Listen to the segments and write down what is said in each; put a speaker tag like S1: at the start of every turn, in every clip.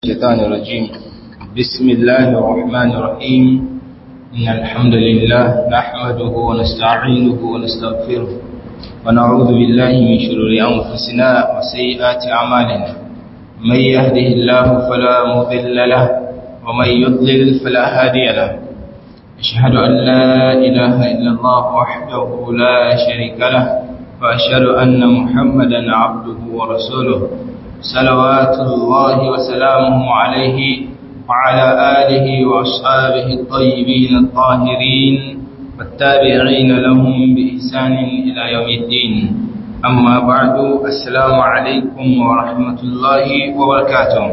S1: الشيطان الرجيم بسم الله الرحمن الرحيم إن الحمد لله نحمده ونستعينه ونستغفره ونعوذ بالله من شرور أنفسنا وسيئات أعمالنا من يهده الله فلا مضل له ومن يضلل فلا هادي له أشهد أن لا إله إلا الله وحده لا شريك له وأشهد أن محمدا عبده ورسوله صلوات الله وسلامه عليه وعلى آله وأصحابه الطيبين الطاهرين والتابعين لهم بإحسان إلى يوم الدين أما بعد السلام عليكم ورحمة الله وبركاته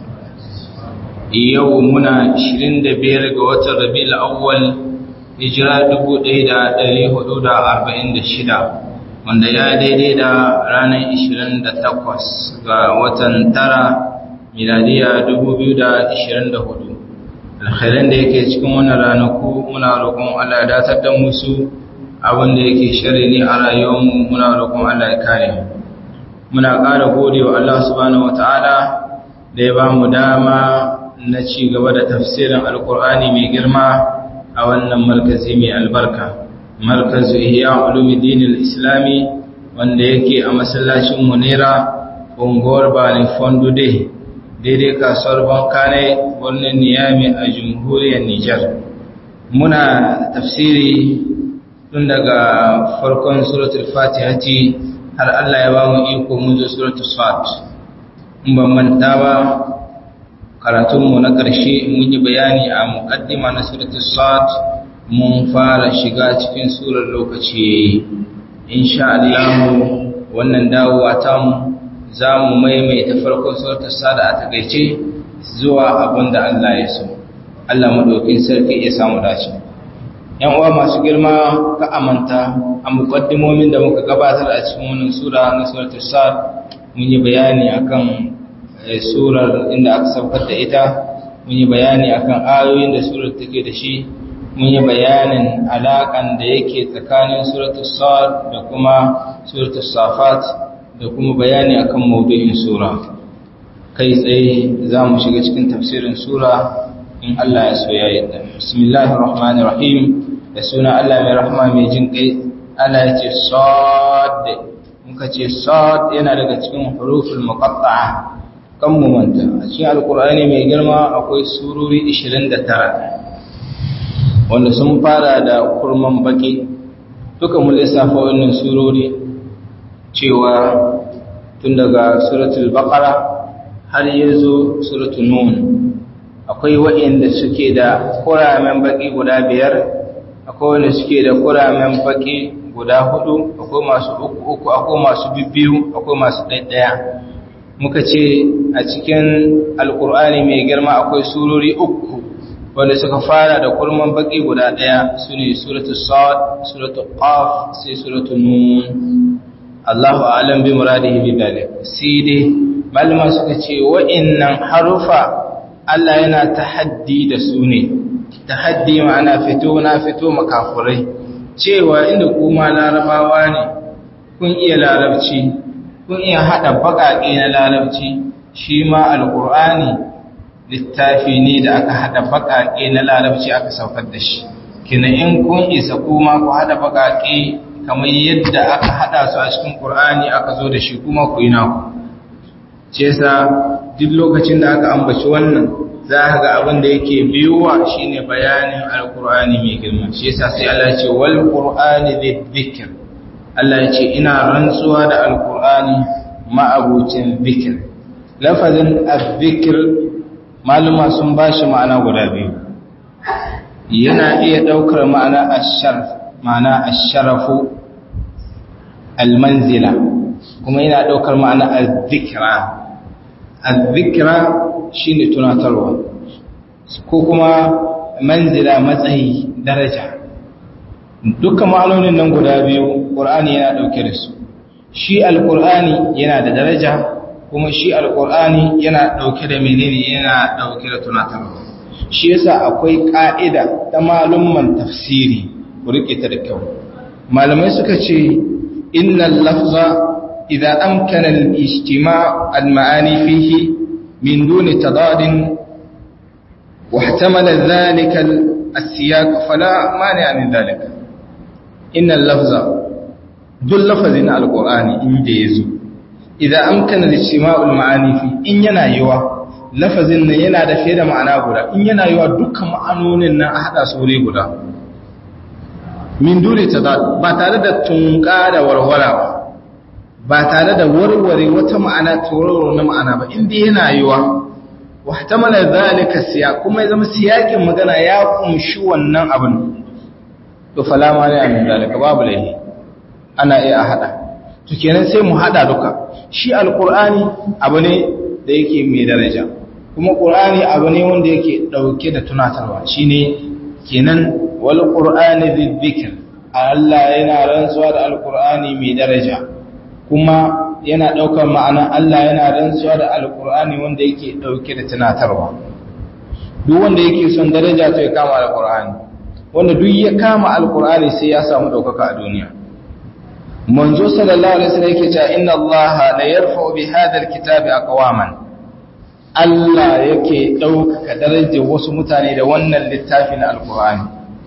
S1: يومنا 25 ga watan Rabiul Awwal hijira 1446 wanda ya daidai da ranar 28 ga watan tara miladiya 2024 alkhairan da yake cikin wannan ranaku muna roƙon Allah ya datar da musu abin da yake shari ne a rayuwarmu muna roƙon Allah ya kare muna ƙara gode wa Allah subhanahu wataala da ya ba mu dama na ci gaba da tafsirin alkur'ani mai girma a wannan markazi mai albarka markazu ihya ulumuddin al-islami wanda yake a masallacin munira unguwar bani fondude daidai kasuwar bankane birnin niyami a jamhuriyar nijar muna tafsiri tun daga farkon suratul fatihati har Allah ya ba mu iko mun zo suratul sad in ban manta ba karatunmu na ƙarshe mun yi bayani a muqaddima na suratul sad mun fara shiga cikin surar lokaci insha Allah wannan dawowa ta mu za mu maimaita farkon suratul sada a takeice zuwa abinda Allah ya so Allah madaukin sarki ya samu dace yan uwa masu girma ka amanta a muqaddimomin da muka gabatar a cikin wannan sura na suratul sad mun yi bayani akan surar inda aka saukar da ita mun yi bayani akan ayoyin da surar take da shi mun yi bayanin alaƙan da yake tsakanin suratul sad da kuma suratul safat da kuma bayani akan maudu'in sura kai tsaye za mu shiga cikin tafsirin sura in Allah ya so ya yadda bismillahir rahmanir rahim da suna Allah mai rahama mai jin kai Allah ya ce sad muka ce sad yana daga cikin huruful muqatta'a kan mu manta a cikin alqur'ani mai girma akwai surori 29 wanda sun fara da kurman baki duka mu lissafa wannan surori cewa tun daga suratul baqara har yazo suratul nun akwai waɗanda suke da kuramen baki guda biyar akwai wanda suke da kuramen baki guda hudu akwai masu uku uku akwai masu bibbiyu akwai masu ɗaiɗaya muka ce a cikin alkur'ani mai girma akwai surori uku wanda suka fara da kurman baki guda ɗaya su ne suratu sa'ad suratu qaf sai suratu nun Allahu a'lam bi muradihi bi dalik sai dai malama suka ce wa'annan harufa Allah yana tahaddi da su ne tahaddi ma'ana fito na fito makafurai cewa inda kuma larabawa ne kun iya larabci kun iya hada baƙaƙe na larabci shi ma alqur'ani littafi ne da aka hada bakake na larabci aka saukar da shi kina in kun isa kuma ku hada bakake kamar yadda aka hada su a cikin Qur'ani aka zo da shi kuma ku yi naku ce sa duk lokacin da aka ambaci wannan za ka ga abin da yake biyuwa shine bayanin alqur'ani mai girma shi yasa sai Allah ya ce wal qur'ani dhikr Allah ya ce ina rantsuwa da alqur'ani ma'abucin dhikr lafazin adh-dhikr maluma sun ba shi ma'ana guda biyu yana iya ɗaukar ma'ana asharf ma'ana asharafu almanzila kuma yana ɗaukar ma'ana azzikra azzikra shine tunatarwa ko kuma manzila matsayi daraja dukkan ma'anonin nan guda biyu ƙur'ani yana ɗauke da su shi alƙur'ani yana da daraja kuma shi alkur'ani yana ɗauke da menene yana ɗauke da tunatarwa shi yasa akwai ƙa'ida ta malumman tafsiri ku rike ta da kyau malamai suka ce innal lafza idza amkana al-ijtima' al-ma'ani fihi min duni tadadin واحتمل ذلك السياق فلا مانع من ذلك إن اللفظ ذو اللفظ القرآن إن جيزو إذا أمكن الاجتماع المعاني فيه إن ينايوا لفظ ينا da fiye da ma'ana guda in yana yiwa dukkan ma'anonin nan a hada su wuri guda min dole ta ba tare da tunka da warwara ba ba tare da warware wata ma'ana tauraro na ma'ana ba inda yana yiwa wahtamala zalika siya kuma ya zama siyakin magana ya kumshi wannan abin to fala ma ne amin zalika babu laihi ana iya hada to kenan sai mu hada duka shi alqur'ani abu ne da yake mai daraja kuma qur'ani abu ne wanda yake dauke da tunatarwa shine kenan wal qur'ani dhikr Allah yana rantsuwa da alqur'ani mai daraja kuma yana ɗaukar ma'ana Allah yana rantsuwa da alkur'ani wanda yake ɗauke da tunatarwa duk wanda yake son daraja to ya kama alkur'ani wanda duk ya kama alkur'ani sai ya samu ɗaukaka a duniya manzo sallallahu alaihi wasallam yake cewa inna Allah la yarfa'u bi hadha alkitabi aqwaman Allah yake ɗaukaka darajar wasu mutane da wannan littafin alkur'ani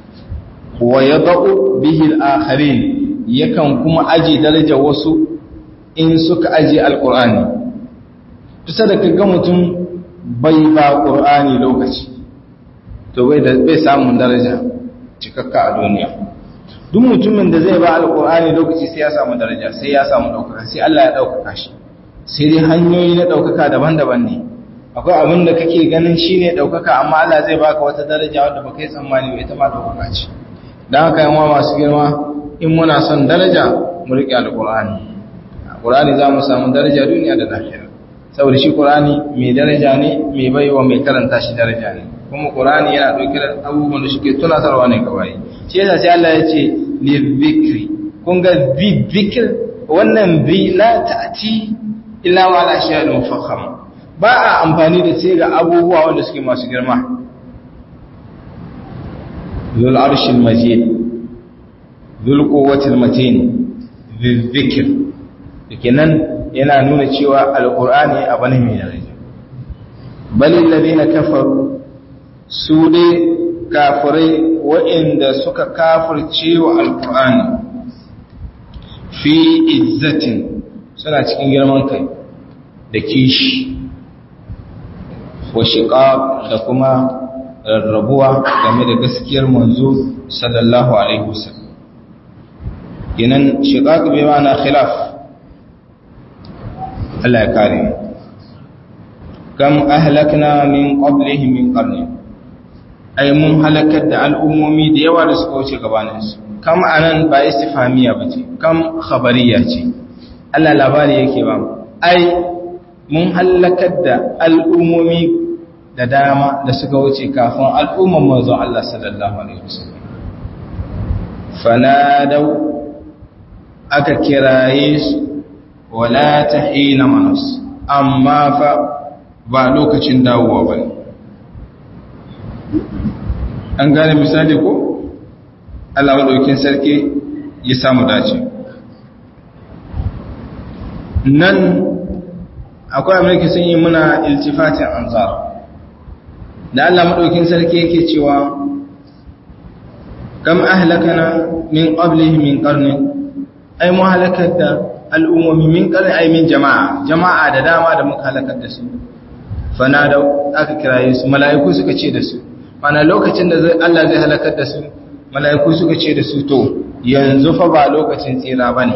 S1: wa yadau bihi al-akharin yakan kuma aji darajar wasu in suka aje alkur'ani tusa da kaga mutum bai ba ƙur'ani lokaci to bai da bai samun daraja cikakka a duniya duk mutumin da zai ba alkur'ani lokaci sai ya samu daraja sai ya samu ɗaukaka sai Allah ya ɗaukaka shi sai dai hanyoyi na ɗaukaka daban-daban ne akwai abin da kake ganin shi ne ɗaukaka amma Allah zai baka wata daraja wadda baka yi tsammani ba ita ma ɗaukaka ce don haka yawa masu girma in muna son daraja mu riƙe alkur'ani Qur'ani za mu samu daraja duniya da lahira saboda shi Qur'ani mai daraja ne mai baiwa mai karanta shi daraja ne kuma Qur'ani yana dauke da abubuwan da suke tunatarwa ne kawai shi yasa sai Allah ya ce li dhikri kun ga bi dhikr wannan bi la ta'ti illa wa la shay'un mufakham ba a amfani da ce ga abubuwa wanda suke masu girma ذو العرش المجيد ذو القوة المتين ذو الذكر kenan yana nuna cewa alqur'ani abu ne mai daraja balil ladina kafaru su dai kafirai waɗanda suka kafirce wa alqur'ani fi izzatin suna cikin girman kai da kishi wa shiqaq da kuma rarrabuwa game da gaskiyar manzo sallallahu alaihi wasallam kenan shiqaq bi ma'ana khilaf Allah ya kare mu kam ahlakna min qablihi min qarni ay mun halakar da al'ummomi da yawa da suka wuce gabanin su kam anan ba istifhamiya bace kam khabariya ce Allah labari yake ba ai mun halakar da al'ummomi da dama da suka wuce kafin al'umman manzon Allah sallallahu alaihi wasallam fanadau aka kiraye su wala ta hina manas amma fa ba lokacin dawowa ba an gane misali ko Allah maɗaukin sarki ya samu dace nan akwai amurka sun yi muna iltifatin anzar da Allah maɗaukin sarki yake cewa kam ahlakana min qablihi min qarni ay mu halakar da al'ummomi min qarni ay min jama'a jama'a da dama da muka halakar da su fana da aka kiraye su mala'iku suka ce da su mana lokacin da Allah zai halakar da su mala'iku suka ce da su to yanzu fa ba lokacin tsira bane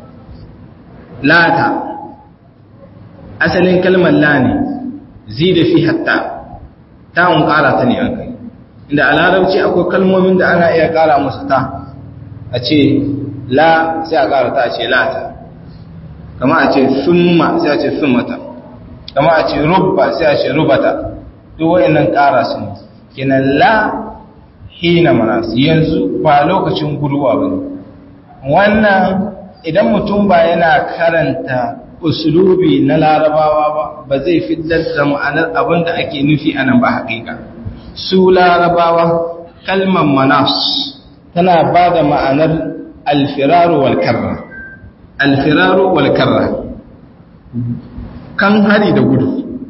S1: lata asalin kalmar la ne zida fi hatta ta'un ƙara ta ne an kai inda a larabci akwai kalmomin da ana iya ƙara musu ta a ce la sai a ƙara ta a ce lata kama a ce summa sai a ce summata kama a ce rubba sai a ce rubata duk wa'annan ƙara su ne kenan la hina manas yanzu ba lokacin guduwa ba ne wannan idan mutum ba yana karanta usulubi na larabawa ba ba zai fitar da ma'anar abin da ake nufi a nan ba haƙiƙa su larabawa kalmar manas tana ba da ma'anar alfiraru wal karra alfiraru wal karra kan hari da gudu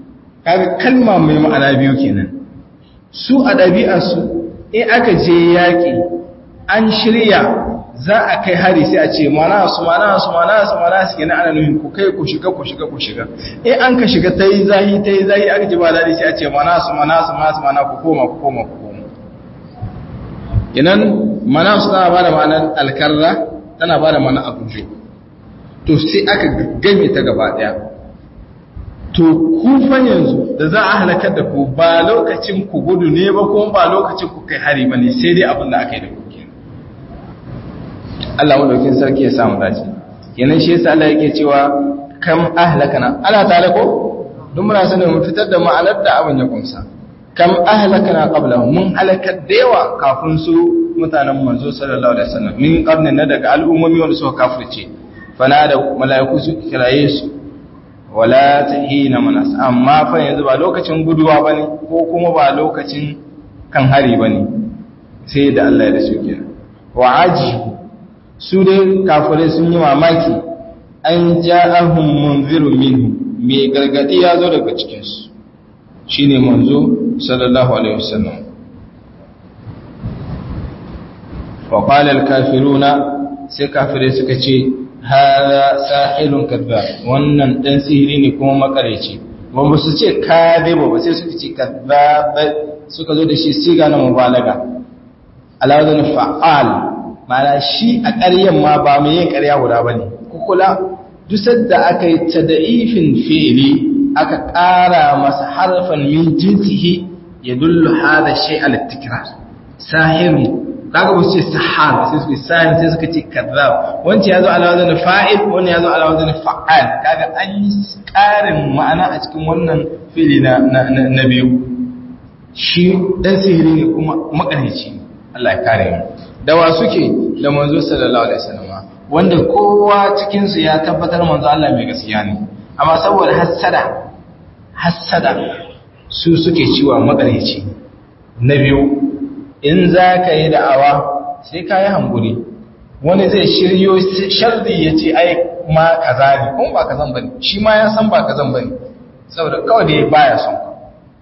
S1: kaga kalma mai ma'ana biyu kenan su a ɗabi'arsu in aka je yaƙi an shirya za a kai hari sai a ce mana su mana su mana su mana su kenan ana nufin ku kai ku shiga ku shiga ku shiga in an ka shiga ta yi zahi ta yi zahi aka ji ba daɗi sai a ce mana su mana su mana su mana ku koma ku koma ku koma kenan mana su tana ba da ma'anar alkarra tana ba da ma'anar abujo to sai aka game ta gaba ɗaya to kufan yanzu da za a halakar da ku ba lokacin ku gudu ne ba kuma ba lokacin ku kai hari ba ne sai dai abin da aka yi da ku kenan Allah madaukin sarki ya samu dace kenan shi yasa Allah yake cewa kam ahlakana Allah ta'ala ko duk muna sanin mu fitar da ma'anar da abin ya kunsa kam ahlakana qabla mun halakar da yawa kafin su mutanen manzo sallallahu alaihi wasallam min qarnin na daga al'ummomi wanda suka kafirce fana da mala'iku su kiraye su wala tahina manas amma fa yanzu ba lokacin guduwa bane ko kuma ba lokacin kan hari bane sai da Allah ya da su kenan wa ajibu su dai kafirai sun yi mamaki an ja'ahum munzirun minhu mai gargadi ya zo daga cikin su shine manzo sallallahu alaihi wasallam wa qala al-kafiruna sai kafirai suka ce hada sahilun kadhab wannan dan sihiri ne kuma makareci ba ba su ce kadhiba ba sai suka ce kadhab suka zo da shi siga na mubalaga alawazin fa'al mana shi a ƙaryan ma ba mai yin ƙarya guda bane kukula duk da aka yi tada'ifin fi'ili aka ƙara masa harfan min jinsihi ya dullu hada shay al-tikrar sahirun kaga ba su ce sahar sai suka sahir sai suka ce kazzab wancan yazo ala wazn fa'il wannan yazo ala wazn fa'al kaga an yi ƙarin ma'ana a cikin wannan fili na na biyu shi dan sihiri ne kuma makarici Allah ya kare mu da wa suke da manzo sallallahu alaihi wasallam wanda kowa cikin su ya tabbatar manzo Allah mai gaskiya ne amma saboda hassada hassada su suke ciwa makarici na biyu in za ka yi da'awa sai ka yi hamburi wani zai shiryo shardi ya ce ai ma kaza ne kuma ba kazan bane shi ma ya san ba kazan bane saboda kawai da ya baya son ka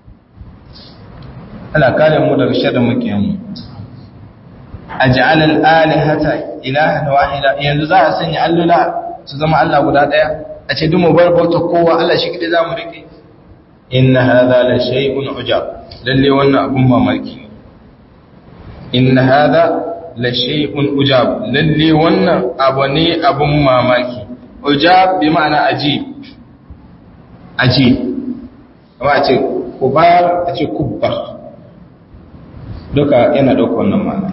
S1: ana kare mu daga sharrin makiyanmu a ja'alal alihata ilahan wahida yanzu za a sanya allula su zama Allah guda daya a ce dumu bar bauta kowa Allah shi kide zamu rike inna hadha la shay'un ujab lalle wannan abun mamaki inna hadha la shay'un ujab lalle wannan abu ne abun mamaki ujab bi ma'ana ajib ajib kuma a ce kubar a ce kubbar duka yana dauka wannan ma'ana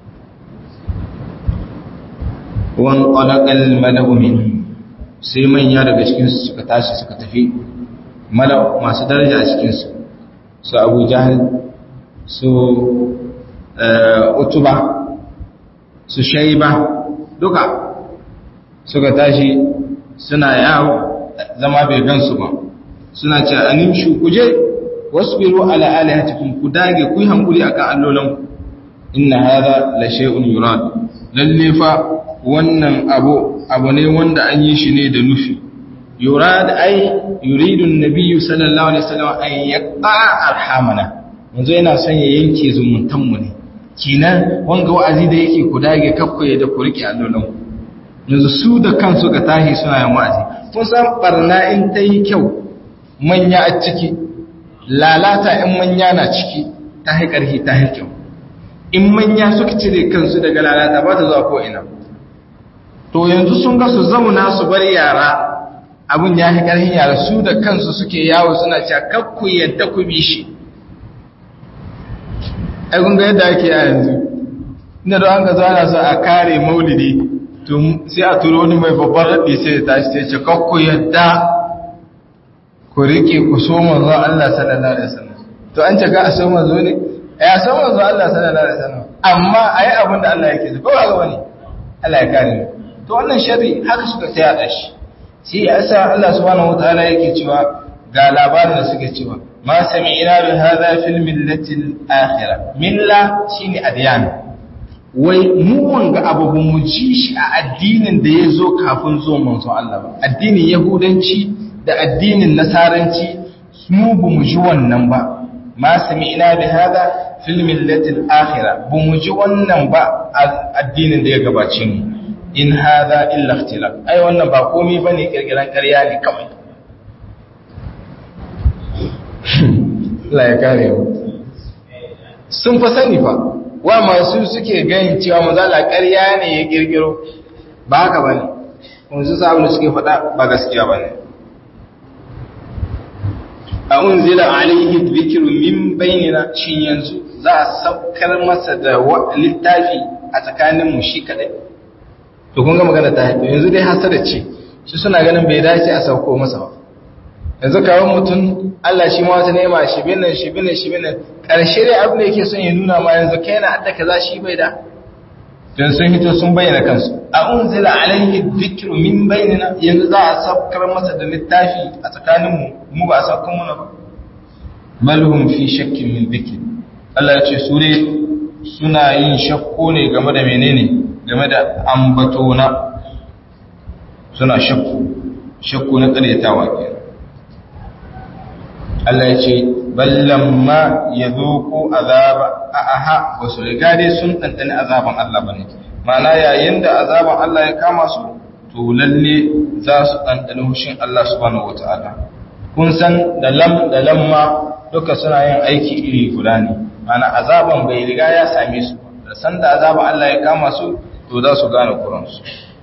S1: wan qalaqal malau min sai manya daga cikin su suka tashi suka tafi malau masu daraja a cikin su su Abu Jahl su utuba su shaiba duka suka tashi suna yawo zama bai gansu ba suna ce animshu kuje wasbiru ala alihatikum ku dage ku yi hankuli akan allolanku inna hadha la shay'un yurad lalle fa wannan abu abu ne wanda an yi shi ne da nufi yurad ai yuridu an-nabiy sallallahu alaihi wasallam an yaqa arhamana yanzu yana son ya yanke zumuntan mu ne kinan wanga wa'azi da yake ku dage kakkoye da ku rike allolan yanzu su da kansu ga tahi suna yin wa'azi kun san barna in ta yi kyau manya a ciki lalata in manya na ciki ta yi ƙarfi ta yi kyau in manya suka cire kansu daga lalata ba ta zuwa ko ina to yanzu sun ga su zauna su bar yara abin ya yi ƙarfin yara su da kansu suke yawo suna cewa kakku yadda ku bi shi ai kun ga yadda ake a yanzu inda da an ga zuwa so a kare maulidi to sai a turo wani mai babban raɗi sai ya tashi sai ce kakku yadda ku rike ku so manzo Allah sallallahu alaihi wasallam to an ce ka a so manzo ne ya so manzo Allah sallallahu alaihi wasallam amma ai abin da Allah yake so ko ba ga wani Allah ya kare mu to wannan sharri haka suka taya da shi shi yasa Allah subhanahu wataala yake cewa ga labarin da suke cewa ma sami'na bi hadha fil millati al-akhirah milla shine adyan wai mu wanga abu mu ji shi a addinin da ya zo kafin zuwan manzo Allah ba addinin yahudanci da addinin nasaranci mu bu mu ji wannan ba ma sami'na bi hada fil millati al-akhirah bu mu ji wannan ba addinin da ya gabace mu in hada illa ikhtilaf ai wannan ba komai bane kirkiran ƙarya ne kawai Allah ya kare mu sun fa sani fa wa masu suke ganin cewa mazala ƙarya ne ya kirkiro ba haka bane kuma su sabu da suke faɗa ba gaskiya bane a unzila alaihi dhikru min bainina shin yanzu za a saukar masa da littafi a tsakanin mu shi kadai to kun ga magana ta haɗu yanzu dai hasada ce su suna ganin bai dace a sauko masa ba yanzu kawai mutum Allah shi ma wata nema shi binan shi binan shi binan ƙarshe dai abin da yake son ya nuna ma yanzu kai na adda kaza shi bai da don sun hito sun bayyana kansu a unzila alaihi dhikru min bainina yanzu za a saukar masa da littafi a tsakaninmu mu ba a saukar muna ba bal hum fi shakkin min dhikri Allah ya ce su dai suna yin shakku ne game da menene game da ambatona suna shakku shakku na ƙaryatawa kenan Allah ya ce ballan ma ya zoko azaba a aha ba su riga dai sun ɗanɗani azaban Allah ba ne mana yayin da azaban Allah ya kama su to lalle za su ɗanɗani hushin Allah subhanahu wata'ala kun san da lam da lamma duka suna yin aiki iri guda ne mana azaban bai riga ya same su da san da azaban Allah ya kama su to za su gane kuransu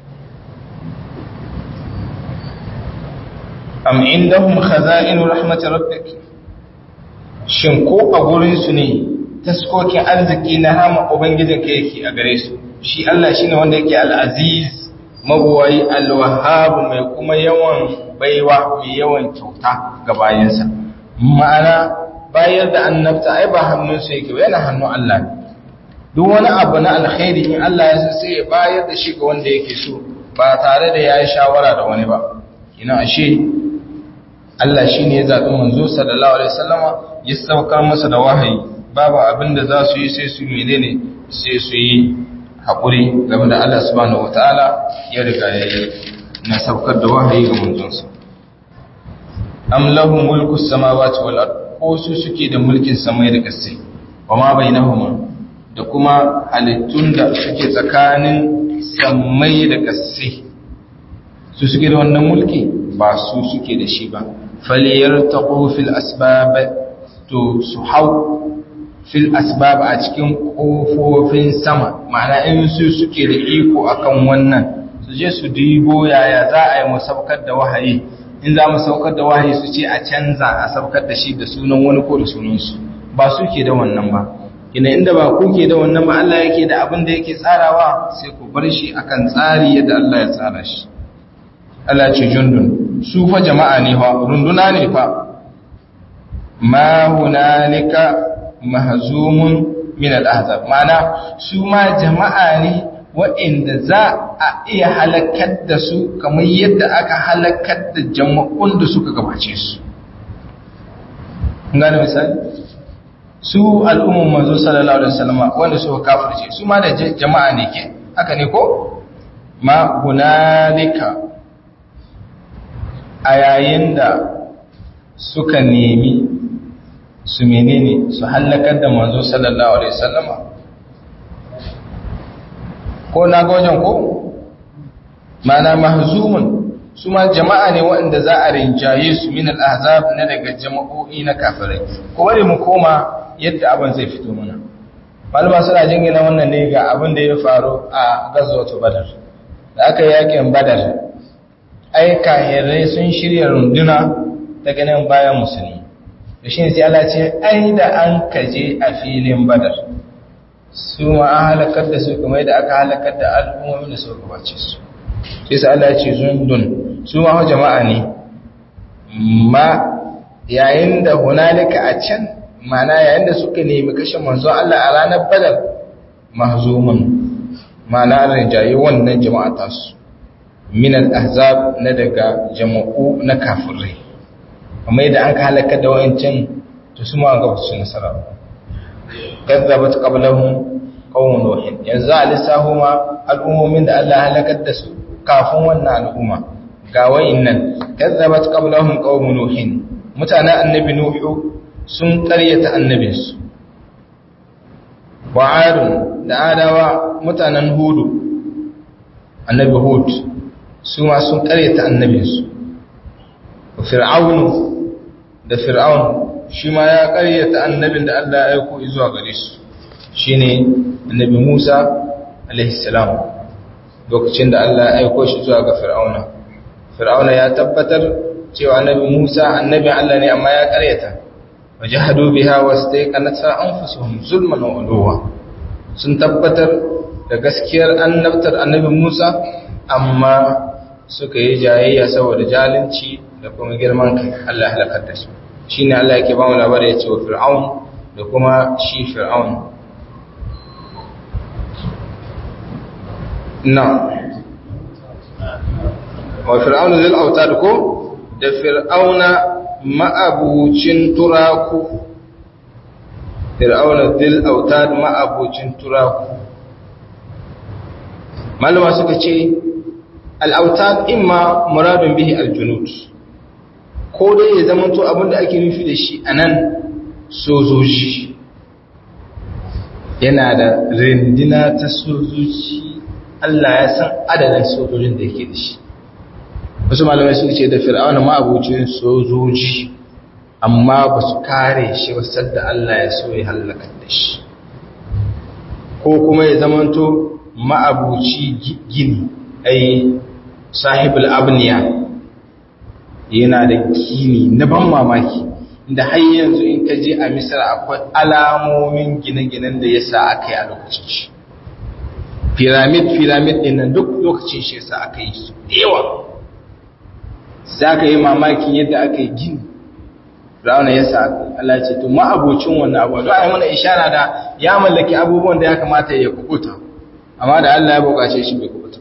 S1: am indahum khaza'inu rahmatir rabbik shin ko a gurin su ne taskokin arziki na hama ubangijin ka yake a gare su shi Allah shine wanda yake al-aziz mabuwai al-wahhab mai kuma yawan baiwa mai yawan kyauta ga bayansa ma'ana bayar da annabta ai ba hannun su yake yana hannun Allah ne duk wani abu na alkhairi in Allah ya so sai ya bayar da shi ga wanda yake so ba tare da yayi shawara da wani ba ina ashe Allah shi ne ya zaɓi manzo sallallahu Alaihi wasallama ya saukar masa da wahayi babu abin da za su yi sai su mene ne sai su yi haƙuri game da Allah subhanahu wa ta'ala ya riga ya yi na saukar da wahayi ga manzonsa. Am lahu mulku samawati wal ard ko su suke da mulkin samai da ƙasai wa ma bainahuma da kuma halittun da suke tsakanin samai da ƙasai su suke da wannan mulki ba su suke da shi ba faliyar taƙo fil asbab to su hau fil asbab a cikin ƙofofin sama ma'ana in su suke da iko akan wannan su je su dibo yaya za a yi musaukar da wahayi in za mu saukar da wahayi su ce a canza a saukar da shi da sunan wani ko da sunansu ba su ke da wannan ba ina inda ba ku ke da wannan ba Allah yake da abin da yake tsarawa sai ku bar shi akan tsari yadda Allah ya tsara shi Allah ce jundun su fa jama'a ne fa runduna ne fa ma hunalika mahzumun min al-ahzab mana su ma jama'a ne waɗanda za a iya halakar da su kamar yadda aka halakar da jama'un da suka gabace su gane misali su al'umman manzo sallallahu alaihi wasallam wanda suka kafirce su ma da jama'a ne ke haka ne ko ma hunalika a yayin da suka nemi su menene su hallakar da manzo sallallahu alaihi wasallama ko na ga wajen ko mana mahzumun su ma jama'a ne waɗanda za a rinjaye su min al-ahzab na daga jama'o'i na kafirai ko bari mu koma yadda abin zai fito mana malama suna jingina wannan ne ga abin da ya faru a gazwatu badar da aka yakin badar ai kahirai sun shirya runduna daga nan bayan musulmi da shi sai Allah ce ai da an kaje a filin badar su ma an halakar da su kuma yadda aka halakar da al'ummomin da suka gabace su sai sai Allah ce zundun su ma jama'a ne ma yayin da hunalika a can mana yayin da suka nemi kashe manzo Allah a ranar badar mahzumun mana rinjaye wannan jama'a tasu min al-ahzab na daga jama'u na kafirai amma idan an ka halaka da wayancin to su ma ga su nasara kazzabat qablahum qawmun nuh yanzu alisahu ma al'ummomin da Allah halakar da su kafin wannan al'umma ga wayannan kazzabat qablahum qawmun nuh mutanen annabi nuhu sun ƙaryata annabinsu wa'adun da adawa mutanen hudu annabi hud su ma sun ƙaryata annabinsu fir'aunu da fir'aun shi ma ya ƙaryata annabin da Allah ya aiko zuwa gare su shine annabi Musa alaihi salam lokacin da Allah ya aiko shi zuwa ga fir'auna fir'auna ya tabbatar cewa annabi Musa annabi Allah ne amma ya ƙaryata wajahadu biha wastaqanata anfusuhum zulman wa uluwa sun tabbatar da gaskiyar annabtar annabi Musa amma suka yi jayayya saboda zalunci da kuma girman kai Allah ya halakar da su shine Allah yake ba mu labari ya ce wa fir'aun da kuma shi fir'aun na wa fir'aun zil autad ko da fir'auna ma'abucin turaku fir'auna zil autad ma'abucin turaku malama suka ce al'autad imma muradun bihi aljunud ko dai ya zama to abinda ake nufi da shi a nan sojoji yana da rindina ta sojoji Allah ya san adadin sojojin da yake da shi wasu malamai suka ce da fir'auna ma'abucin sojoji amma ba su kare shi wasar da Allah ya so ya hallaka da shi ko kuma ya zamanto ma'abuci gini ai sahibul abniya yana da gini na ban mamaki inda har yanzu in ka je a misar akwai alamomin gine-ginen da ya sa aka yi a lokacin shi piramid piramid ɗin nan duk lokacin shi yasa aka yi su yawa za ka yi mamakin yadda aka yi gini rauna ya sa Allah ce to ma'abocin wannan abu don a yi mana ishara da ya mallaki abubuwan da ya kamata ya kubuta amma da Allah ya bukace shi bai kubuta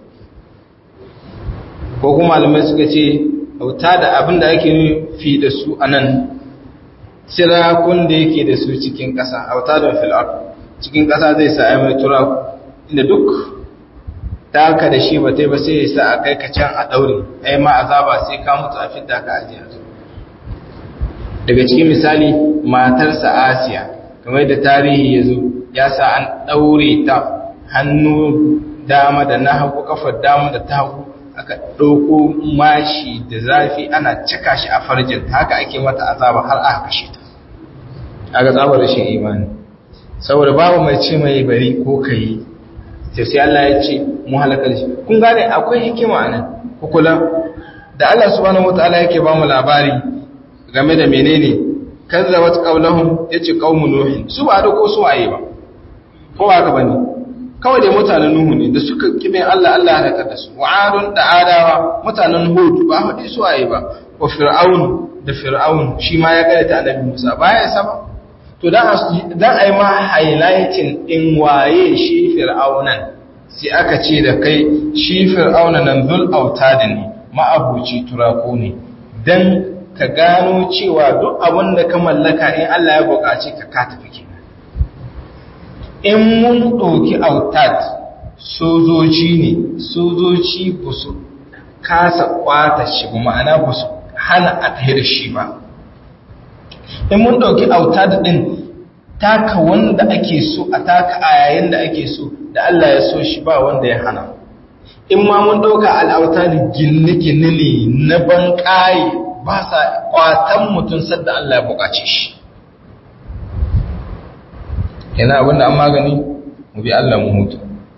S1: ko kuma malamai suka ce auta da abin da ake nufi da su a nan sirakun da yake da su cikin ƙasa auta da fil'ar cikin ƙasa zai sa ya mai turaku inda duk taka da shi ba ta ba sai ya sa a kai ka can a ɗaure ai ma azaba sai ka mutu a fidda ka ajiya daga cikin misali matarsa asiya kamar da tarihi ya zo ya sa an ɗaure ta hannu dama da na hagu kafar dama da ta hagu aka ɗauko mashi da zafi ana cika shi a farjin haka ake mata azaba har aka kashe ta aka tsabar rashin imani saboda babu mai ce mai bari ko kai sai sai Allah ya ce mu halakar shi kun gane akwai hikima nan ku kula da Allah subhanahu wataala yake ba mu labari game da menene kazzabat qawluhum yace qaumun nuh su ba da ko su waye ba ko ba ka bane kawai dai mutanen nuhu ne da suka kibe Allah Allah halakar da su wa'adun da adawa mutanen hud ba hadi su waye ba wa fir'aun da fir'aun shi ma ya karanta annabi Musa baya saba to dan dan ai ma highlighting din waye shi fir'aunan sai aka ce da kai shi fir'auna nan zul autad ne ma'abuci turako ne dan ka gano cewa duk abin da ka mallaka in Allah ya buƙaci ka ka tafi kenan in mun ɗauki autad sojoji ne sojoji ba su kasa kwata shi ba ma'ana ba su hana a tahi da shi ba in mun ɗauki autad ɗin taka wanda ake so a taka a yayin da ake so da Allah ya so shi ba wanda ya hana in ma mun ɗauka al'autad gine-gine ne na ban ƙaye ba sa kwatan mutum sadda Allah ya buƙace shi yana abinda an magani mu bi Allah mu hutu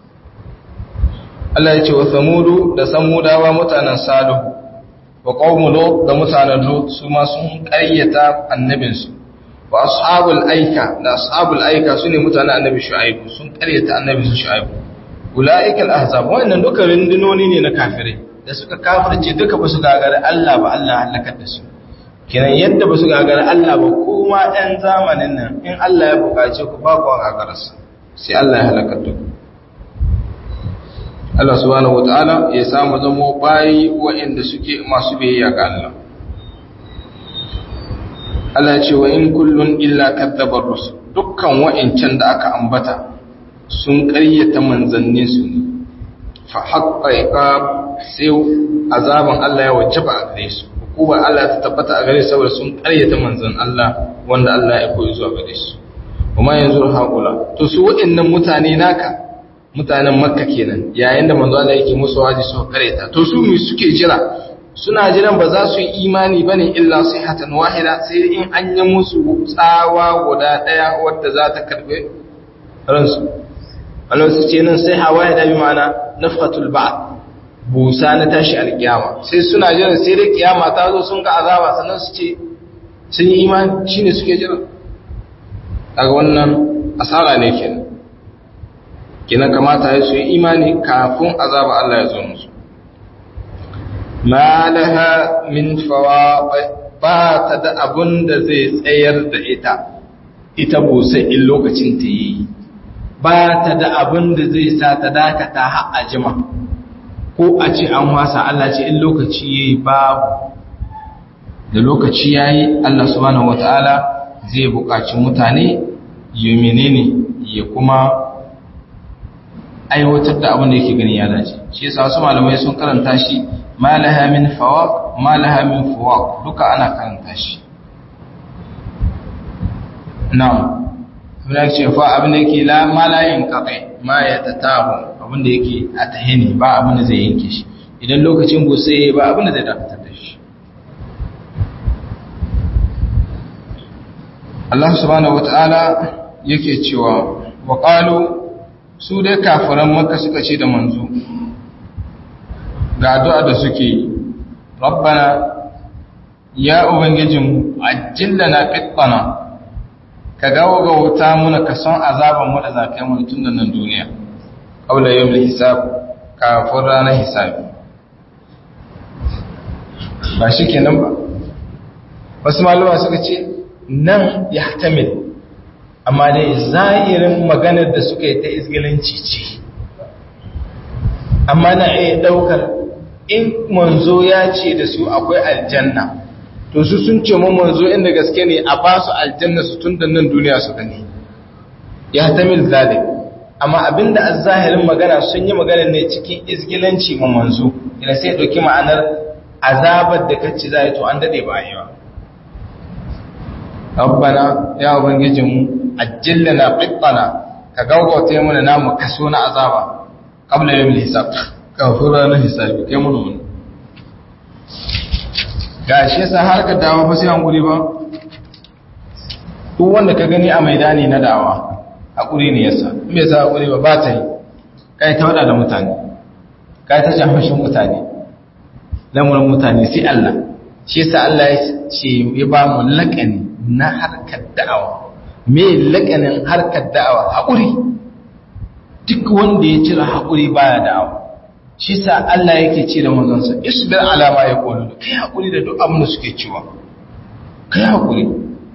S1: Allah ya ce wa samudu da samudawa mutanen salihu wa qaumu lut da mutanen lut su ma sun ƙaryata annabinsu wa ashabul aika da ashabul aika sune mutanen annabi shu'aib sun ƙaryata annabinsu shu'aib ulaika al-ahzab wannan duka rindinoni ne na kafirai da suka kafirce duka ba su gagara Allah ba Allah halakar da su kiran yadda ba su gagara Allah ba kuma ɗan zamanin nan in Allah ya buƙace ku ba ku gagararsa sai Allah ya halakar da ku Allah subhanahu wataala ya samu zamo bayi waɗanda suke masu biyayya ga Allah Allah ce wa in kullun illa kadzabar rusul dukkan wa'incan da aka ambata sun ƙaryata manzannin su ne fa haqqa iqab sai azaban Allah ya wajaba a gare su kubar Allah ta tabbata a gare saboda sun karyata manzon Allah wanda Allah ya koyi zuwa gare su kuma yanzu haƙula to su waɗannan mutane naka mutanen makka kenan yayin da manzo Allah yake musu waji su karyata to su me suke jira suna jiran ba za su yi imani bane illa sihatan wahida sai in an yi musu tsawa guda daya wadda za ta karbe ransu Allah su ce nan sai hawa da bi ma'ana nafhatul ba'd busa na tashi alkiyama sai suna jiran sai da kiyama ta zo sun ga azaba sannan su ce sun yi imani shine suke jira daga wannan asara ne kenan kenan kamata ya su yi imani kafin azaba Allah ya zo musu ma laha min fawaq ba ta da abun da zai tsayar da ita ita busa in lokacin ta yi ba ta da abun da zai sa ta dakata har a jima ko a ce an wasa Allah ce in lokaci yayi babu da lokaci yayi Allah subhanahu wataala zai buƙaci mutane yi menene ya kuma aiwatar da abin da yake gani ya dace shi yasa wasu malamai sun karanta shi malaha min fawaq malaha min fawaq duka ana karanta shi na'am abin da ce fa abin da yake la malayin kaqai ma ya tatahu abin da yake a tahini ba abin da zai yanke shi idan lokacin gose ba abin da zai dakatar da shi Allah subhanahu wataala yake cewa wa qalu su dai kafiran makka suka ce da manzo ga addu'a da suke yi rabbana ya ubangijin ajillana qittana ka gawo ga wuta muna ka son azaban mu da zakai mu tun da nan duniya qabla yawmil hisab kafin ranar hisabi ba shi kenan ba wasu malama suka ce nan ya tamil amma dai zahirin maganar da suka yi ta izgilanci ce amma na iya daukar in manzo ya ce da su akwai aljanna to su sun ce mu manzo inda gaske ne a ba su aljanna su tun da nan duniya su gani ya tamil zalim amma abinda azzahirin magana sun yi magana ne cikin izgilanci ma manzo ina sai dauki ma'anar azabar da kace zai to an dade ba yi ba rabbana ya ubangijinmu ajillana qittana ka gaugauta mana namu kaso na azaba qabla yawmil hisab kafin ranar hisabi kai mun mun gashi yasa har ka dawo fa sai an guri ba duk wanda ka gani a maidani na dawa hakuri ne yasa in bai sa hakuri ba ba ta yi kai ta wada da mutane kai ta jahashin mutane lamurin mutane sai Allah shi yasa Allah ya ce ya ba mu laƙani na harkar da'awa me laƙanin harkar da'awa haƙuri duk wanda ya cire haƙuri baya da'awa shi sa Allah yake ce da manzonsa isbir ala ma yaqulu kai haƙuri da duk abin da suke cewa kai haƙuri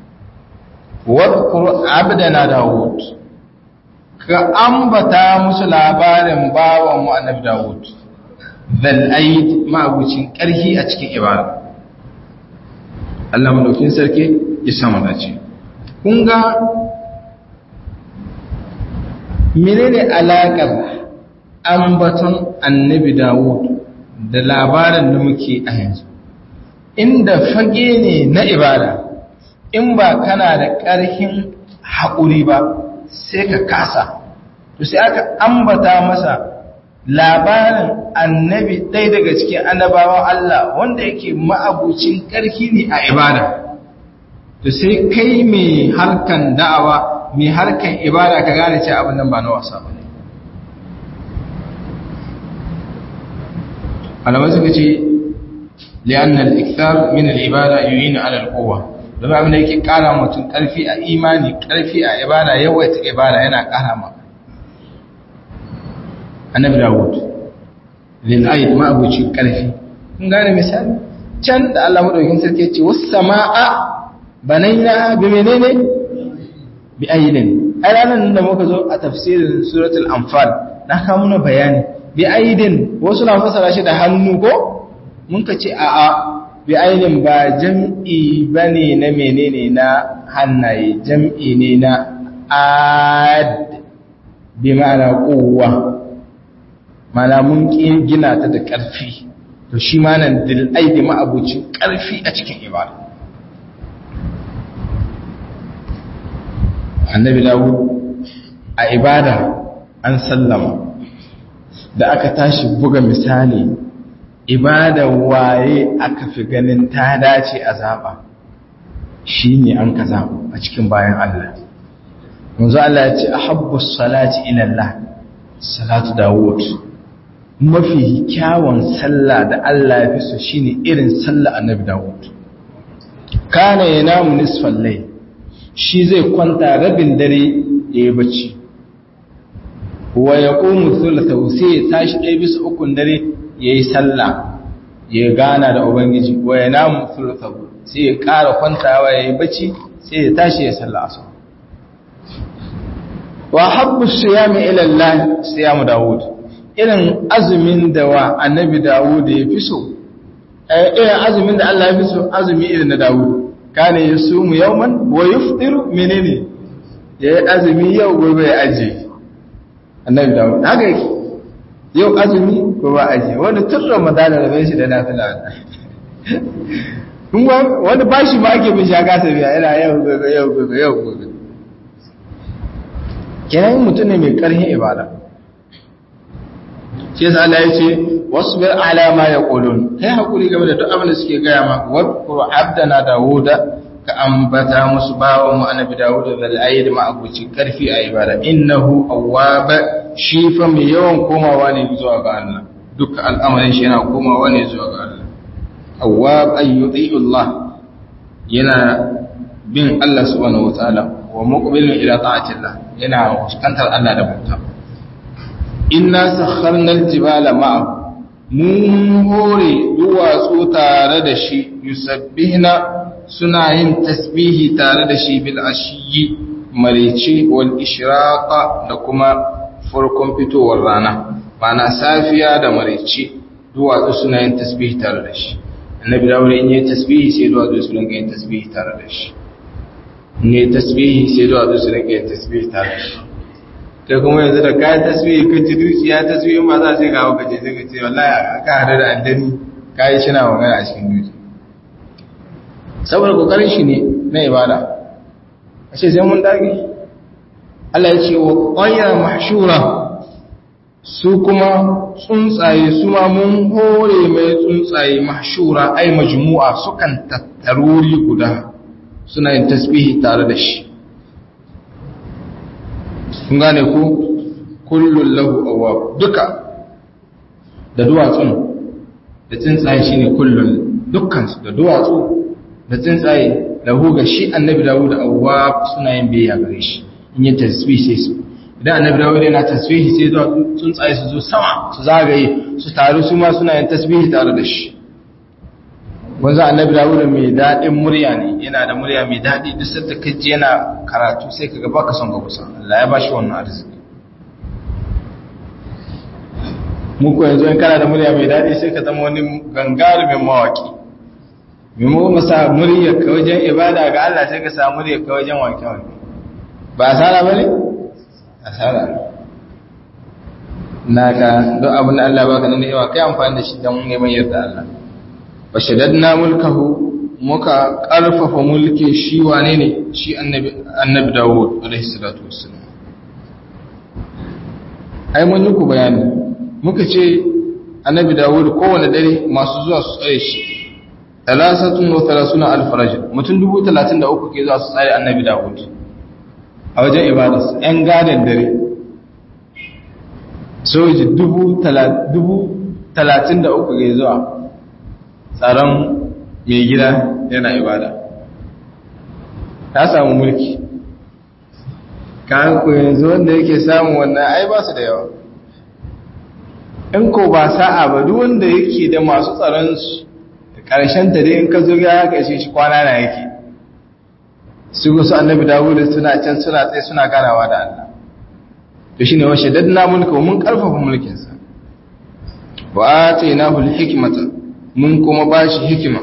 S1: wadkur abdana daud ka ambata musu labarin bawan mu annabi daud zal aid ma'abucin ƙarhi a cikin ibada Allah madaukin sarki ya sama dace kun ga menene alaƙar ambaton annabi Dawud da labarin da muke a yanzu inda fage ne na ibada in ba kana da ƙarfin haƙuri ba sai ka kasa to sai aka ambata masa labarin annabi ɗaya daga cikin annabawan Allah wanda yake ma'abucin ƙarfi ne a ibada to sai kai mai harkan da'awa mai harkan ibada ka gane ce abin nan ba na wasa ba ne alamai suka ce li'annal ikthar min al-ibada yu'inu 'ala al-quwwa don abin da yake kara mutum karfi a imani karfi a ibada yawaita ibada yana kara ma annabi dawud lil ayat ma abuci karfi kun gane misali can da Allah madaukakin sarki ya ce was samaa banaina bi menene bi aidin ai ranar da muka zo a tafsirin suratul anfal na kawo muna bayani bi aidin wasu na fasara shi da hannu ko mun ka ce a'a bi aidin ba jam'i bane na menene na hannaye jam'i ne na ad bi ma'ana quwwa mana mun gina ta da ƙarfi to shi ma nan dil aidi ma'abucin ƙarfi a cikin ibada annabi dawud a ibada an sallama da aka tashi buga misali ibada waye aka fi ganin ta dace a zaba shi ne an ka zaba a cikin bayan Allah yanzu Allah ya ce a habbus salati ilallah salatu dawud mafi kyawun sallah da Allah ya fi so shine irin sallah annabi dawud kana yanamu nisfal layl shi zai kwanta rabin dare ya yi bacci wa ya ƙomu sulata sai ya tashi ɗaya bisa ukun dare ya yi sallah ya gana da ubangiji wa ya namu sulata sai ya ƙara kwantawa ya yi bacci sai ya tashi ya sallah asu wa habbu siyami ila Allah siyamu Dawud irin azumin da wa annabi Dawud ya fi so irin azumin da Allah ya fi so azumi irin na Dawud kana yasumu yawman wa yufṭiru menene ya yi azumi yau gobe ya aje annabi Dawud haka yake yau azumi gobe aje wani tun Ramadan da bai shi da nafila wani bashi ma ake bin shaka biya yana yau gobe yau gobe yau gobe kenan mutum ne mai ƙarfin ibada shi yasa Allah ya ce wasbir ala ma yaqulun kai hakuri game da duk abin da suke gaya ma wadkur abdana dawuda ka ambata musu bawa mu annabi dawuda zal ayyid ma abuci karfi a ibada innahu awwab shi fa mai yawan komawa ne zuwa ga Allah duk al'amarin shi yana komawa ne zuwa ga Allah awwab ayyuti Allah yana bin Allah subhanahu wataala wa muqbilun ila ta'atillah yana fuskantar Allah da bauta inna sakharna aljibala ma'a mun hore duwatsu tare da shi yusabbihna suna yin tasbihi tare da shi bil ashiyi marici wal ishraqa da kuma farkon fitowar rana bana safiya da marici duwatsu suna yin tasbihi tare da shi annabi dawud in yi tasbihi sai duwatsu su rinka yin tasbihi tare da shi ne tasbihi sai duwatsu su rinka yin tasbihi tare da shi kai kuma yanzu da kayan tasbihi kan ci dukiya tasbihin ma za sai kawo kaje sai ka ce wallahi aka hada da addani kayi shi na magana a cikin duki saboda kokarin shi ne na ibada a ce sai mun dage Allah ya ce wa ƙwayar mahshura su kuma tsuntsaye su ma mun hore mai tsuntsaye mahshura ai majmu'a sukan tattaruri guda suna yin tasbihi tare da shi kun gane ku kullun lahu awwab duka da duwatsun da tsuntsaye shine kullun dukkan su da duwatsu da tsuntsaye lahu ga shi annabi dawud awwab suna yin biyayya gare shi in yi tasbih sai su idan annabi dawud yana tasbihi sai zuwa tsuntsaye su zo sama su zagaye su taru su ma suna yin tasbihi tare da shi wanzu annabi dawud mai daɗin murya ne yana da murya mai daɗi duk sadda kaji yana karatu sai kaga baka son ka kusa Allah ya bashi wannan arziki mu ko yanzu in kana da murya mai daɗi sai ka zama wani gangarumin mawaki mimo mu sa murya ka wajen ibada ga Allah sai ka sa murya ka wajen wanke wanke ba asara bane asara naka duk abin da Allah baka nan yawa kai amfani da shi don neman yarda Allah wa shaddadna mulkahu muka karfafa mulki shi wane ne shi annabi annabi Dawud alaihi salatu wassalam ai mun yi ku bayani muka ce annabi Dawud kowane dare masu zuwa su tsare shi talasatun wa talasuna alf rajul mutum dubu talatin da uku ke zuwa su tsare annabi Dawud a wajen ibadarsa ‘yan gadon dare soji dubu talatin da uku ke zuwa tsaron mai gida yana ibada ta samu mulki kan ku yanzu wanda yake samun wannan ai ba su da yawa in ko ba sa'a ba duk wanda yake da masu tsaron su ƙarshen ta dai in ka zo ya kashe shi kwana na yake su gusu annabi dawuda suna can suna tsaye suna ganawa da Allah to shine wa shaddadna mulka mun karfafa mulkin sa wa atainahu alhikmata mun kuma bashi hikima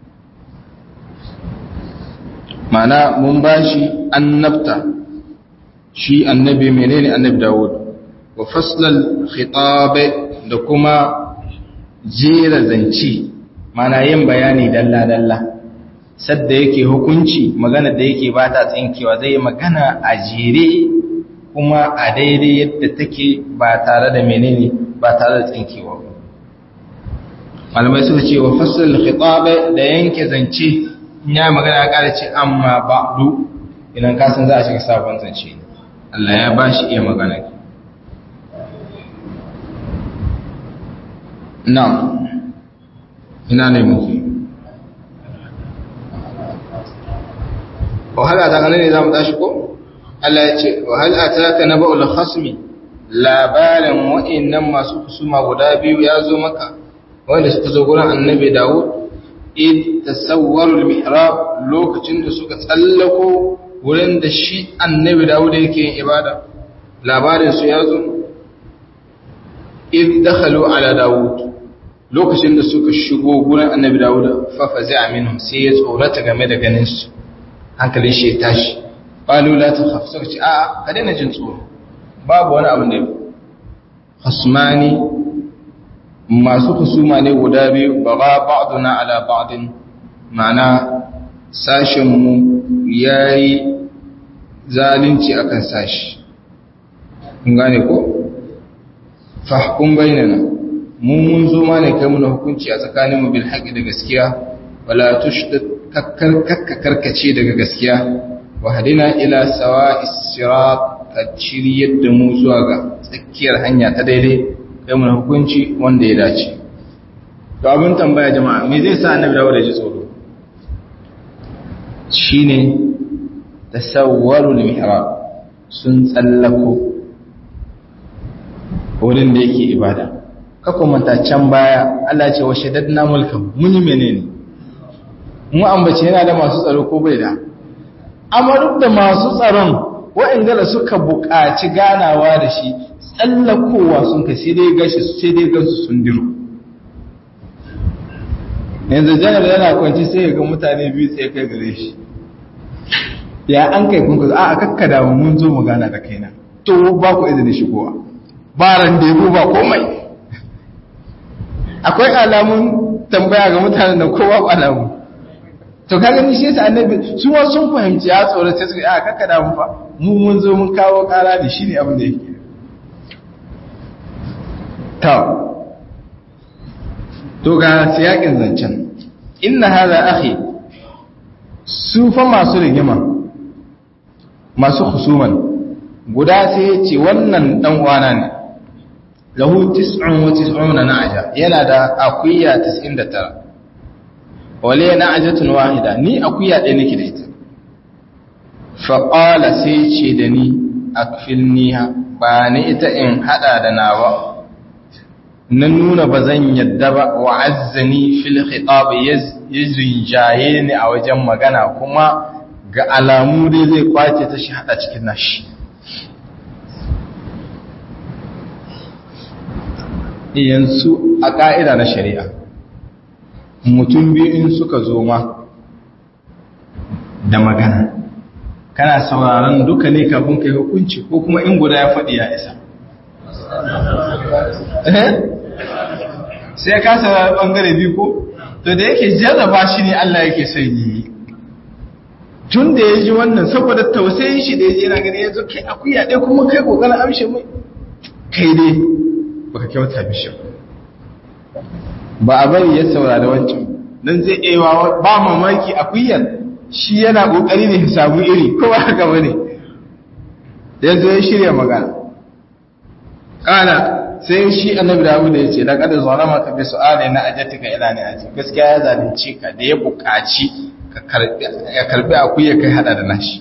S1: mana mun bashi annabta shi annabi menene annabi dawud wa faslal khitab da kuma jera zance mana yin bayani dalla-dalla sadda yake hukunci magana da yake ba ta tsinkewa zai yi magana a jere kuma a daidai yadda take ba tare da menene ba tare da tsinkewa malamai suka ce wa fasal khitabe da yanke zance ya magana ya kara ce amma ba'du idan ka san za a shiga sabon zance Allah ya ba shi iya magana na'am ina ne muke wahala ta ganin ne za mu tashi ko Allah ya ce wahala ta ka na ba'ul khasmi labarin wa'annan masu kusuma guda biyu ya zo maka wanda suka zo gurin annabi Dawud id tasawwarul mihrab lokacin da suka tsallako wurin da shi annabi Dawud yake yin ibada labarin su ya zo id dakhalu ala Dawud lokacin da suka shigo gurin annabi Dawud fa fazi'a minhum sai ya tsorata game da ganin su hankalin shi ya tashi qalu la takhaf suka ce a'a ka daina jin tsoro babu wani abu ne khasmani masu husuma ne guda biyu ba ba ba'duna ala ba'din ma'ana sashen mu yayi zalunci akan sashi kun gane ko fahkum bainana mu mun zo ma ne kai muna hukunci a tsakanin mu bil haqqi da gaskiya wala tushdid kakkar karkace daga gaskiya wa hadina ila sawa'is sirat ka shiryar da mu zuwa ga tsakiyar hanya ta daidai kai mun hukunci wanda ya dace to abin tambaya jama'a me zai sa annabi dawo da ji tsoro shine tasawwarul mihrab sun tsallako wurin da yake ibada kako manta can baya Allah ce wa shaddadna mulkan mun yi menene mu ambace yana da masu tsaro ko bai da amma duk da masu tsaron wa'inda da suka buƙaci ganawa da shi tsallakowa sun ka sai dai gashi sai dai gansu sun diro yanzu janar yana kwanci sai ya ga mutane biyu tsaye kai gare shi ya an kai kun kusa a kakkada mun zo mu gana da kaina to ba ku izini shigowa ba ran da yabo ba komai akwai alamun tambaya ga mutanen da kowa ba alamu to kaga ni shi yasa annabi su ma sun fahimci ya tsoro sai su a kakkada mu fa mu mun zo mun kawo kara da shi ne abin da yake ta to ga siyakin zancen inna hadha akhi su fa masu rigima masu husuman guda sai ya ce wannan dan uwana ne lahu 99 na'aja yana da akuya 99 wale na'ajatun wahida ni akuya ɗaya nake da ita faƙala sai ce da ni akfilniha ba ni ita in haɗa da nawa na nuna ba zan yadda ba wa azzani fil khitab ya zinjaye ni a wajen magana kuma ga alamu dai zai kwace ta shi haɗa cikin nashi yanzu a ƙa'ida na shari'a mutum biyu in suka zo ma da magana kana sauraron duka ne kafin kai hukunci ko kuma in guda ya faɗi ya isa sai ka saurari ɓangare biyu ko to da yake jarraba shi ne Allah yake son yi tun da ya ji wannan saboda tausayin shi da ya ji yana gani ya zo kai akuya ɗaya kuma kai ƙoƙarin amshe mai kai dai baka kyauta mishi ba a bari ya saurari wancan don zai ewa ba mamaki akuyar shi yana kokari ne ya samu iri ko ba haka bane ya zo ya shirya magana kana sai shi annabi Dawud ya ce laqad zalama ka bi su'ali na ajatika ila ni aji gaskiya ya zalunci ka da ya buƙaci ka karbi ya karbi akuya kai hada da nashi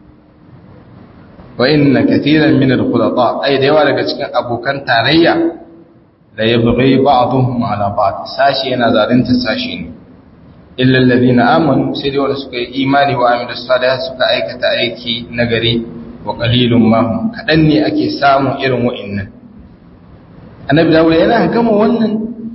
S1: wa inna katiran min al-khulata ay da yawa daga cikin abokan tarayya la yabghi ba'dhum ala ba'd sashi yana zalunta sashi ne illa alladhina amanu sai dai wanda suka yi imani wa amilu salihat suka aikata aiki nagari wa qalilun ma hum kadan ne ake samun irin wa'annan annabi dawud yana gama wannan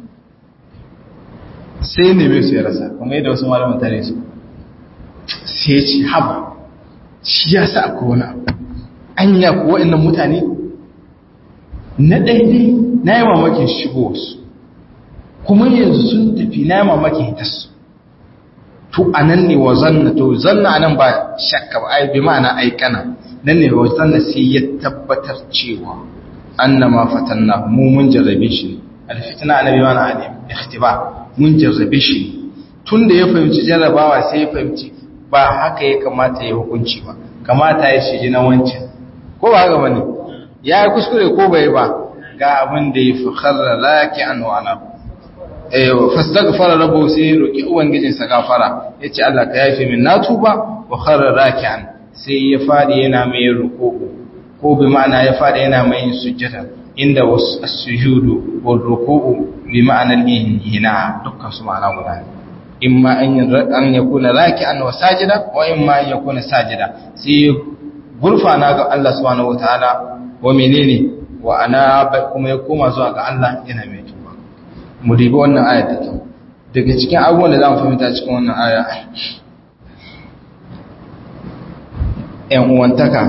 S1: sai ne bai su ya rasa kuma yadda wasu malaman tare su sai ce haba shi ya sa akwai wani abu anya ko wa'annan mutane na daidai na yi mamakin shigo wasu
S2: kuma yanzu sun tafi na mamaki hitarsu to a nan ne wa zanna to zanna nan ba shakka ba ai bi ma'ana aikana nan ne wa zanna sai ya tabbatar cewa annama fatanna mu mun jarrabe shi alfitna annabi mana alim ikhtiba mun jarrabe shi tunda ya fahimci jarrabawa sai ya fahimci ba haka ya kamata ya hukunci ba kamata ya shi na wancan ko ba haka bane ya yi kuskure ko bai ba ga abin da ya fi kharra laki an wa ana eh fastaghfara rabbuhu sai roki ubangijin sa gafara yace Allah ka yafe min na tuba wa kharra raki'an sai ya fadi yana mai ruku'u ko bi ma'ana ya fadi yana mai sujjada inda as-sujudu wal ruku'u bi ma'ana al-hina dukkan su ma'ana guda imma an yakuna raki'an wa sajida wa imma an yakuna sajida sai gurfana ga Allah subhanahu wataala wa menene wa ana kuma ya koma zuwa ga Allah yana mai tuba mu ribi wannan aya da kyau daga cikin abubuwan da za mu fahimta cikin wannan aya ‘yan uwantaka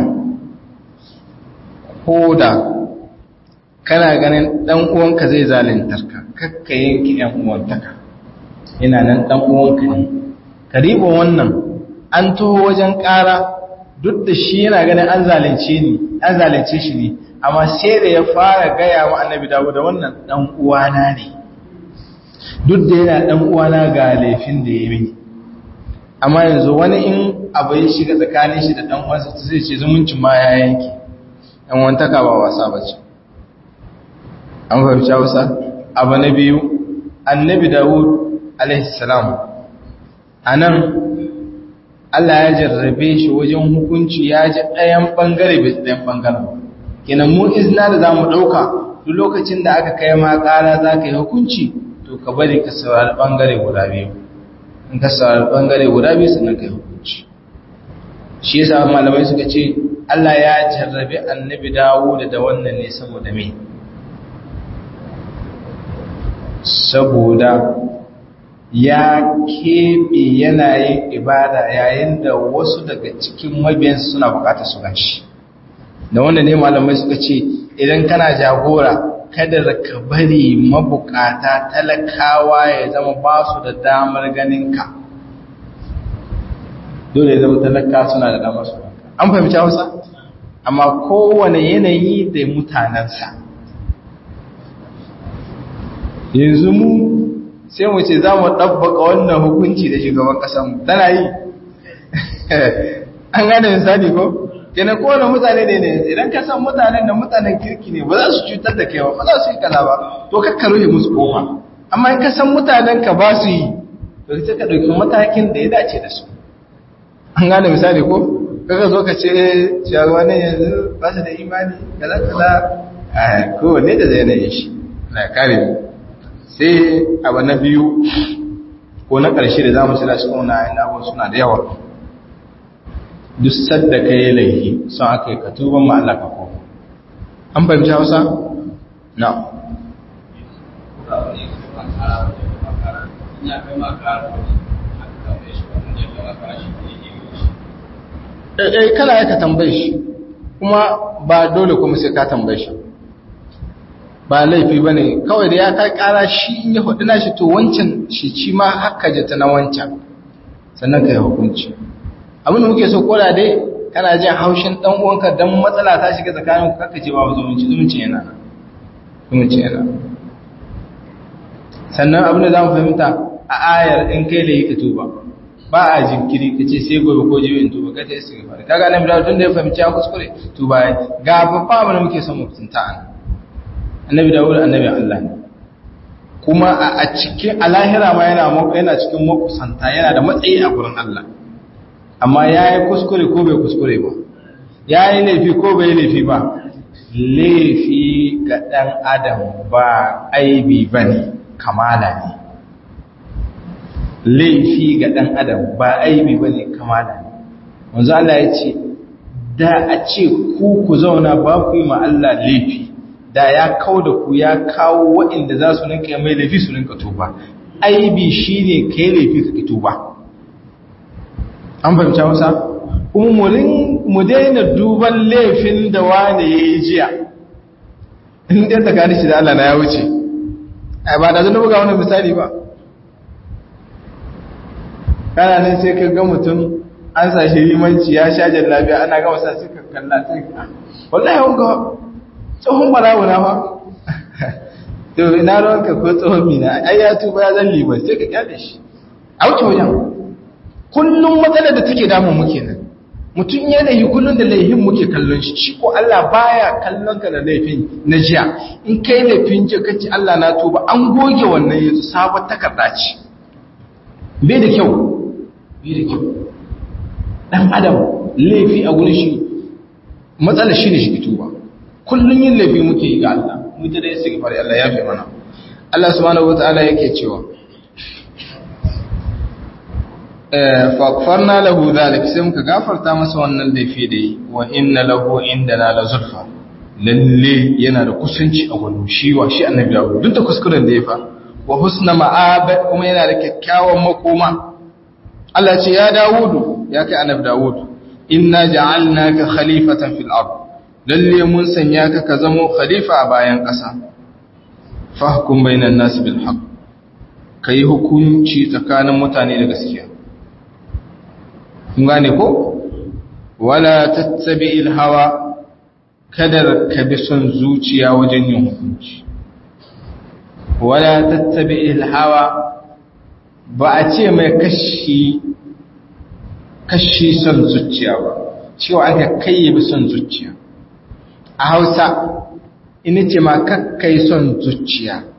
S2: ko da kana ganin ɗan uwanka zai zalintar ka kakka yanki ‘yan uwantaka yana nan ɗan uwanka ne ka riba wannan an taho wajen ƙara duk da shi yana ganin an zalunce ni an zalunce shi ne amma sai da ya fara gaya wa annabi dawo da wannan dan uwana ne duk da yana dan uwana ga laifin da ya mini amma yanzu wani in abu ya shiga tsakanin shi da dan uwansa zai ce zumuncin ma ya yanke dan wantaka ba wasa bace an fahimci Hausa abu na biyu annabi Dawud alaihi salam anan Allah ya jarrabe shi wajen hukunci ya ji ɗayan ɓangare bai ɗayan ɓangaren kenan mu izina da za mu ɗauka duk lokacin da aka kai ma ƙara za ka yi hukunci to ka bari ka saurari ɓangare guda biyu in ka saurari ɓangare guda biyu sannan ka yi hukunci shi yasa malamai suka ce Allah ya jarrabe annabi dawo da wannan ne saboda me saboda ya keɓe yanayin ibada yayin da wasu daga cikin mabiyansu suna bukatar su ganshi da wanda ne malamai suka ce idan kana jagora kada ka bari mabukata talakawa ya zama ba su da damar ganinka dole zama talaka suna da damar su an fahimci hausa amma kowane yanayi da mutanensa yanzu mu sai mu ce za mu ɗabbaka wannan hukunci da shugaban ƙasanmu tana yi an gane misali ko kenan kowane mutane ne ne idan ka san mutanen da mutanen kirki ne ba za su cutar da kewa ba za su yi kaza ba to kakka rufe musu kofa amma in ka san mutanen ka ba su yi to sai ka ɗauki matakin da ya dace da su an gane misali ko kaga zo ka ce cewa ne yanzu ba su da imani kaza kaza kowanne da zai na yi shi na kare mu sai abu na biyu ko na ƙarshe da za mu cira cikin wani ayin abuwa suna da yawa duk sadda ka yi laifi sun aka yi katuban ma'ala ka koma an fahimci hausa? na ɗaiɗai kana ya ka tambaye shi kuma ba dole kuma sai ka tambaye shi ba laifi ba ne kawai da ya kai kara shi in ya hudu na shi to wancan shi ci ma haka jata na wancan sannan ka yi hukunci abin da muke so koda dai kana jin haushin dan uwanka dan matsala ta shiga tsakanin ku kaka ce ba zumunci zumunci yana zumunci yana sannan abin da za mu fahimta a ayar in kai da yi ka tuba ba a jinkiri ka ce sai gobe ko jibi in tuba ka ta yi su gaba kaga nan da tun da ya fahimci ya kuskure tuba ga babba abin da muke son mu fitinta an annabi dawud annabi Allah ne kuma a cikin alahira ma yana yana cikin makusanta yana da matsayi a gurin Allah amma yayi kuskure ko bai kuskure ba yayi laifi ko bai laifi ba laifi ga dan adam ba aibi bane kamala ne laifi ga dan adam ba aibi bane kamala ne manzo Allah ya ce da a ce ku ku zauna ba ku yi ma Allah laifi da ya kawo da ku ya kawo waɗanda za su ninka mai laifi su ninka tuba aibi shi ne ka yi laifi ka ki tuba an fahimta masa kuma mu daina duban laifin da wane ya yi jiya inda ta gani shi da Allah na ya wuce ai ba da zan buga wani misali ba kana nan sai ka ga mutum an sa shi limanci ya sha jallabiya ana gama sa sai ka kalla sai ka wallahi yau ga tsohon barawo na fa to ina ruwanka ko tsohon mina ai ya tuba ya zan liman sai ka kyale shi a wuce wajen kullum matsalar da take damun muke nan mutum ya laifi kullum da laifin muke kallon shi shi ko Allah baya kallon ka da laifin na jiya in kai laifin jiya kace Allah na tuba an goge wannan yanzu sabon takarda ce bai da kyau bai da kyau dan adam laifi a gurin shi matsalar shi ne shi tuba kullum yin laifi muke yi ga Allah mu ta dai sai fari Allah ya fi mana Allah subhanahu wataala yake cewa faƙfarna lahu zalik sai muka gafarta masa wannan laifi da yi wa inna lahu indana la zulfa lalle yana da kusanci a wani shi wa shi annabi dawo duk da kuskuren da ya fa wa husna ma'aba kuma yana da kyakkyawan makoma Allah ce ya Dawudu ya kai annabi Dawud inna ja'alnaka khalifatan fil ard lalle mun sanya ka ka zamo khalifa a bayan ƙasa fahkum bainan nas bil haqq kai hukunci tsakanin mutane da gaskiya kun gane ko wala tattabi'il hawa kadar ka bi son zuciya wajen yin hukunci wala tattabi'il hawa ba a ce mai kashi kashi son zuciya ba cewa aka kai bi son zuciya a hausa ina ce ma kakkai son zuciya